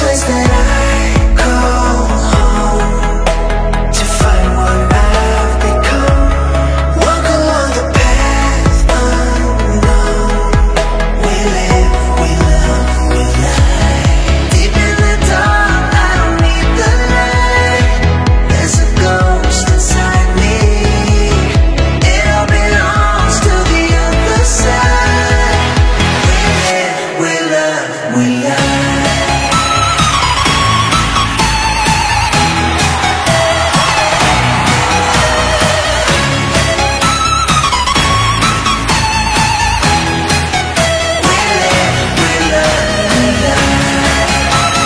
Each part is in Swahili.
place that I call home to find what I've become. Walk along the path unknown. We live, we love, we lie. Deep in the dark, I don't need the light. There's a ghost inside me. It all belongs to the other side. We live, we love, we lie. We live, we love, we lie.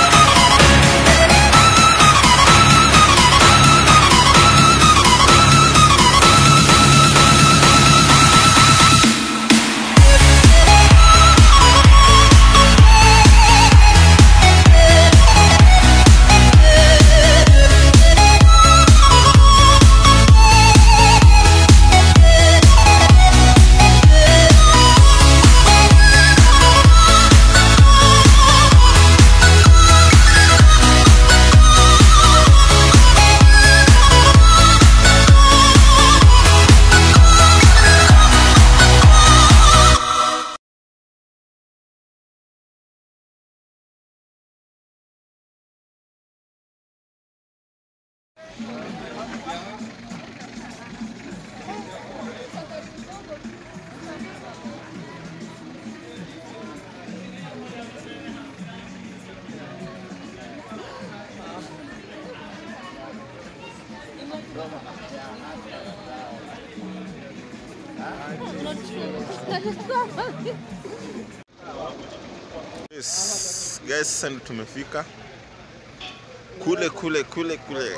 Yes, guys, sasa ndo tumefika kule kule kule kule.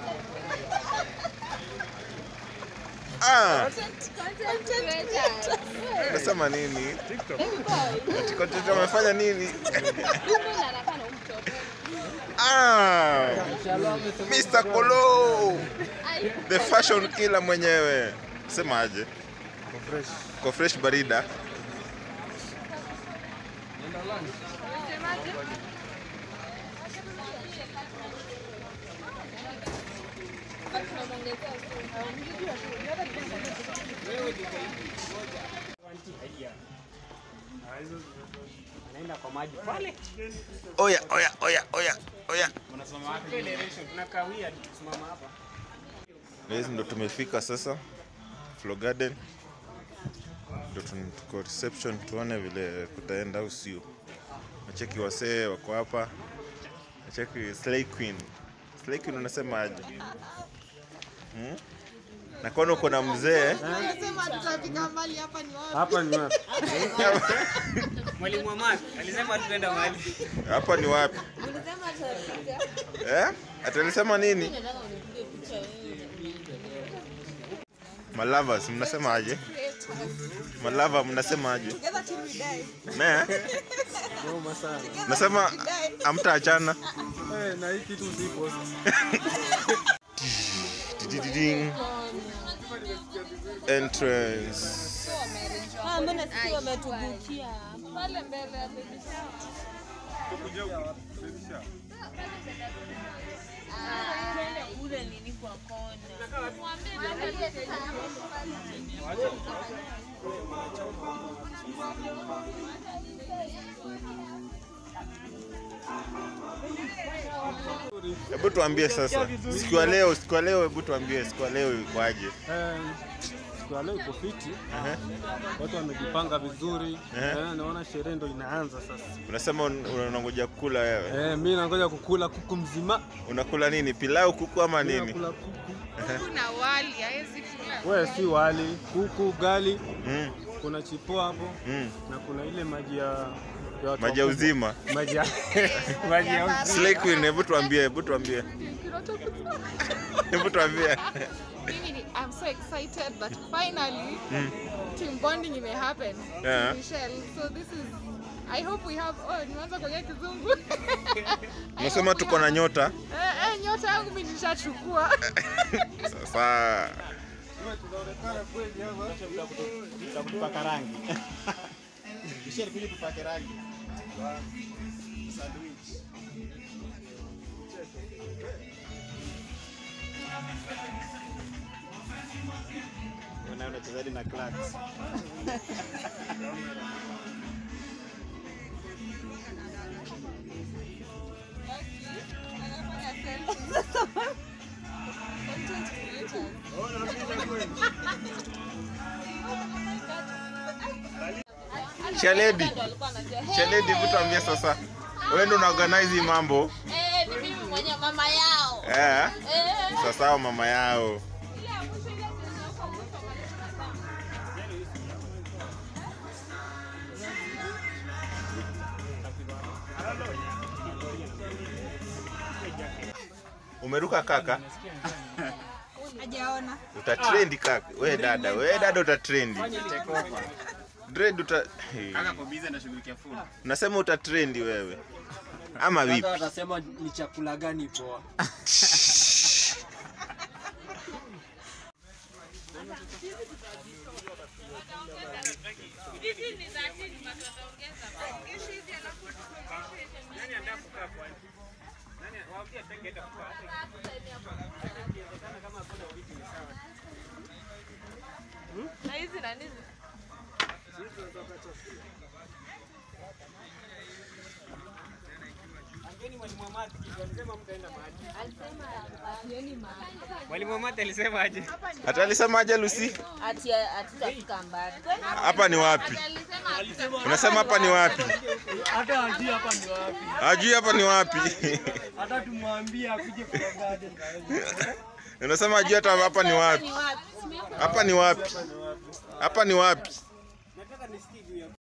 Ah, nasema nini? Ati content wamefanya nini? Ah, Mr. Kolo, the fashion killer mwenyewe. Sema aje? Ko fresh barida. Anaenda kwa maji pale. Oya, oya, oya, oya, oya. Tunakawia tukisimama hapa. Guys, ndo tumefika sasa Flow Garden, ndo tun- tuko reception, tuone vile kutaenda au sio. Nacheki wasee wako hapa, nacheki Slay Queen. Slay Queen unasema aje? Hmm? Na kwani uko na mzee Anasema tutafika mbali hapa ni wapi? Hapa ni wapi? Mwalimu wa math alisema tutaenda mahali. hapa ni wapi Ulisema tutafika. eh? Atalisema nini? Malavas mnasema aje? Malava mnasema aje? Together till we die. Ne? Noma sana. Nasema amtaachana. Eh, na hii kitu si post. Didididing. Entrance. Ah, mbona sisi wametubukia? Ule nini kwa kona. Hebu tuambie sasa, siku ya leo, siku ya leo, hebu tuambie siku ya leo ikwaje? Eh, siku ya leo iko fiti. Ehe. Watu wamejipanga vizuri. Ehe. Eh, naona sherehe ndo inaanza sasa. Unasema un- unangoja kula wewe. Eh, mimi nangoja kukula kuku mzima. Unakula nini? Pilau, kuku ama Mimi nini? nakula kuku. Kuna wali, hawezi kula. Wewe si wali, kuku, ugali, Mm, kuna chipo hapo mm. na kuna ile maji ya ya watu Maji ya wakubwa. uzima. Maji ya maji ya uzima. Slay Queen, hebu tuambie, hebu tuambie. Hebu tuambie. Mimi ni, I'm so excited that finally team bonding may happen. Yeah. Michelle, so this is I hope we have oh, nimeanza kuongea kizungu. I Unasema hope we tuko na have- nyota. Eh, eh, nyota yangu mimi nishachukua. Sasa Tutakupaka rangi. Michelle, kuja tupake rangi. Sandwich. hadi na Clarks. Shaledi, Shaledi, hebu tuambie sasa, wewe ndio unaorganize hii mambo Eh, ni mimi mwenye mama yao. eh? Eh. Sasa hao mama yao umeruka kaka, Hajaona. utatrendi kaka. We dada, we dada utatrendi. Take over. Dread uta hey. Kaka kwa busy anashughulikia food. Nasema utatrendi wewe ama vipi? Sasa watasema ni chakula gani poa. Na hizi na hizi. Mwalimu wa math alisema aje? Hata alisema aje Lucy? Ati hatutafika mbali. Hapa ni wapi? Unasema hapa ni wapi? Hata hajui hapa ni wapi. Hajui hapa ni wapi? Hata tumwambie akuje kwa garden. Unasema hajui hata hapa ni wapi? Hapa ni wapi? Hapa ni wapi?